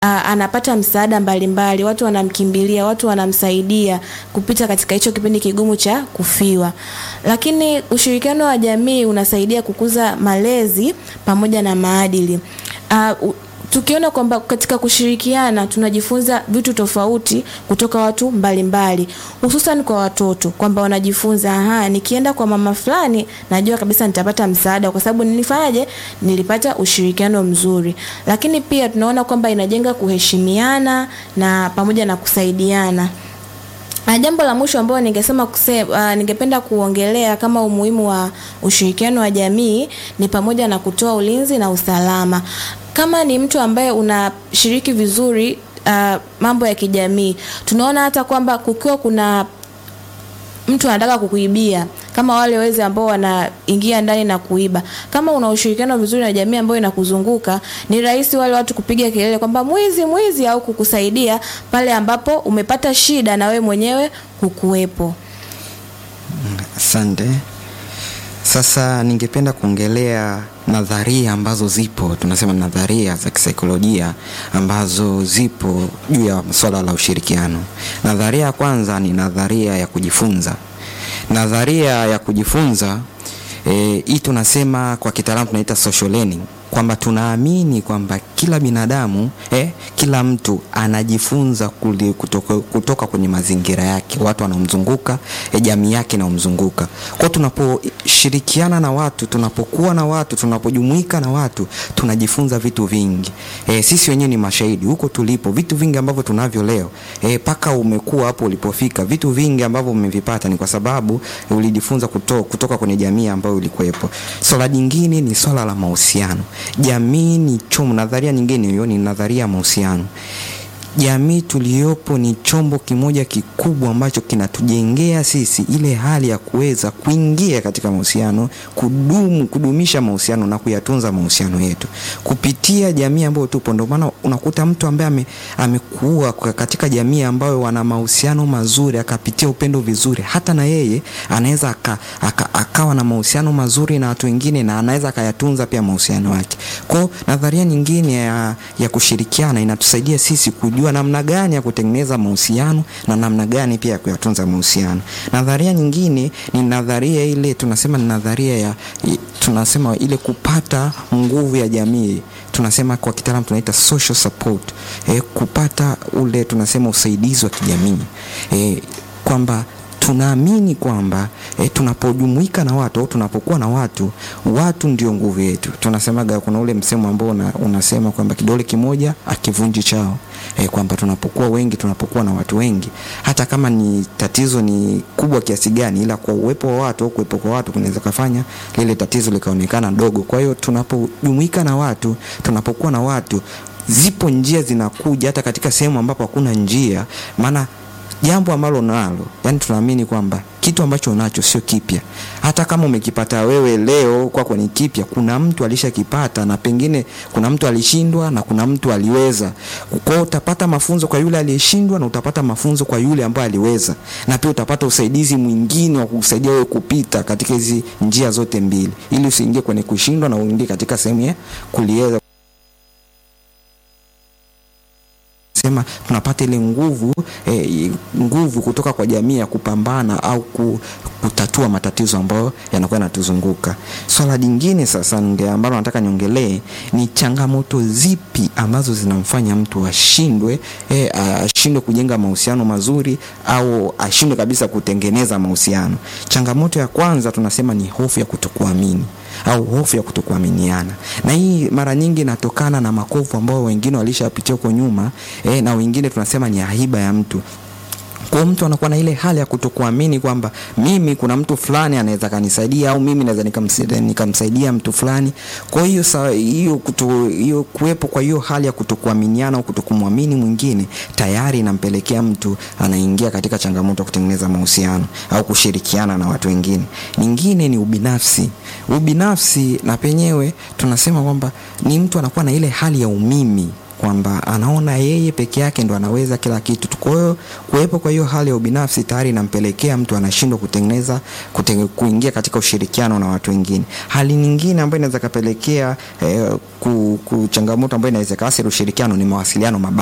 a, anapata msaada mbalimbali, watu wanamkimbilia, watu wanamsaidia kupita katika hicho kipindi kigumu cha kufiwa. Lakini ushirikiano wa jamii unasaidia kukuza malezi pamoja na maadili. Uh, u- tukiona kwamba katika kushirikiana tunajifunza vitu tofauti kutoka watu mbalimbali, hususan kwa watoto, kwamba wanajifunza aha, nikienda kwa mama fulani najua kabisa nitapata msaada kwa sababu nilifanyaje, nilipata ushirikiano mzuri. Lakini pia tunaona kwamba inajenga kuheshimiana na pamoja na kusaidiana. Na jambo la mwisho ambalo ningesema kuse, uh, ningependa kuongelea kama umuhimu wa ushirikiano wa jamii ni pamoja na kutoa ulinzi na usalama. Kama ni mtu ambaye unashiriki vizuri uh, mambo ya kijamii, tunaona hata kwamba kukiwa kuna mtu anataka kukuibia kama wale wezi ambao wanaingia ndani na kuiba. Kama una ushirikiano vizuri na jamii ambayo inakuzunguka, ni rahisi wale watu kupiga kelele kwamba mwizi mwizi, au kukusaidia pale ambapo umepata shida na we mwenyewe hukuwepo. Asante. Sasa ningependa kuongelea nadharia ambazo zipo, tunasema nadharia za kisaikolojia ambazo zipo juu ya swala la ushirikiano. Nadharia ya kwanza ni nadharia ya kujifunza. Nadharia ya kujifunza eh, hii tunasema kwa kitaalamu tunaita social learning kwamba tunaamini kwamba kila binadamu eh, kila mtu anajifunza kuli, kutoka, kutoka kwenye mazingira yake, watu wanaomzunguka eh, jamii yake inaomzunguka. Kwa tunaposhirikiana na watu, tunapokuwa na watu, tunapojumuika na watu, tunajifunza vitu vingi. Eh, sisi wenyewe ni mashahidi huko tulipo, vitu vingi ambavyo tunavyo leo mpaka eh, umekuwa hapo ulipofika, vitu vingi ambavyo umevipata ni kwa sababu eh, ulijifunza kuto, kutoka kwenye jamii ambayo ulikuwepo. Swala jingine ni swala la mahusiano jamii ni chombo. Nadharia nyingine hiyo ni nadharia ya mahusiano. Jamii tuliyopo ni chombo kimoja kikubwa ambacho kinatujengea sisi ile hali ya kuweza kuingia katika mahusiano, kudumu, kudumisha mahusiano na kuyatunza mahusiano yetu kupitia jamii ambayo tupo. Ndio maana unakuta mtu ambaye ame, amekuwa katika jamii ambayo wana mahusiano mazuri, akapitia upendo vizuri, hata na yeye anaweza aka, aka, akawa na mahusiano mazuri na watu wengine na anaweza akayatunza pia mahusiano yake. Kwa nadharia nyingine ya, ya kushirikiana inatusaidia sisi kujua namna gani ya kutengeneza mahusiano na namna gani pia ya kuyatunza mahusiano. Nadharia nyingine ni nadharia ile tunasema ni nadharia ya tunasema ile kupata nguvu ya jamii, tunasema kwa kitaalamu tunaita social support. E, kupata ule tunasema usaidizi wa kijamii e, kwamba tunaamini kwamba e, tunapojumuika na watu au tunapokuwa na watu, watu ndio nguvu yetu. Tunasemaga, kuna ule msemo ambao una, unasema kwamba kidole kimoja akivunji chao e, kwamba tunapokuwa wengi, tunapokuwa na watu wengi, hata kama ni tatizo ni kubwa kiasi gani, ila kwa uwepo wa watu au kuwepo kwa watu kunaweza kufanya lile tatizo likaonekana dogo. Kwa hiyo tunapojumuika na watu, tunapokuwa na watu, zipo njia zinakuja hata katika sehemu ambapo hakuna njia, maana jambo ambalo nalo yani, tunaamini kwamba kitu ambacho unacho sio kipya. Hata kama umekipata wewe leo kwako ni kipya, kuna mtu alishakipata na pengine kuna mtu alishindwa na kuna mtu aliweza. Kwa hiyo utapata mafunzo kwa yule aliyeshindwa na utapata mafunzo kwa yule ambaye aliweza, na pia utapata usaidizi mwingine wa kukusaidia wewe kupita katika hizi njia zote mbili, ili usiingie kwenye kushindwa na uingie katika sehemu ya kuliweza sema tunapata ile nguvu eh, nguvu kutoka kwa jamii ya kupambana au kutatua matatizo ambayo yanakuwa yanatuzunguka. Swala jingine sasa nge ambalo nataka niongelee ni changamoto zipi ambazo zinamfanya mtu ashindwe eh, ashindwe kujenga mahusiano mazuri au ashindwe kabisa kutengeneza mahusiano. Changamoto ya kwanza tunasema ni hofu ya kutokuamini au hofu ya kutokuaminiana, na hii mara nyingi inatokana na makovu ambao wengine walishapitia huko nyuma eh, na wengine tunasema ni aiba ya mtu kwa mtu anakuwa na ile hali ya kutokuamini kwamba mimi kuna mtu fulani anaweza kanisaidia au mimi naweza nikamsaidia mtu fulani. Kwa hiyo hiyo hiyo kuwepo kwa hiyo hali ya kutokuaminiana au kutokumwamini mwingine tayari inampelekea mtu anaingia katika changamoto ya kutengeneza mahusiano au kushirikiana na watu wengine. Nyingine ni ubinafsi. Ubinafsi na penyewe tunasema kwamba ni mtu anakuwa na ile hali ya umimi kwamba anaona yeye peke yake ndo anaweza kila kitu. Kwa hiyo kuwepo kwa hiyo hali ya ubinafsi tayari inampelekea mtu anashindwa kutengeneza kutenge, kuingia katika ushirikiano na watu wengine. Hali nyingine ambayo inaweza kapelekea eh, ku, ku changamoto ambayo inaweza kaathiri ushirikiano ni mawasiliano mabaya.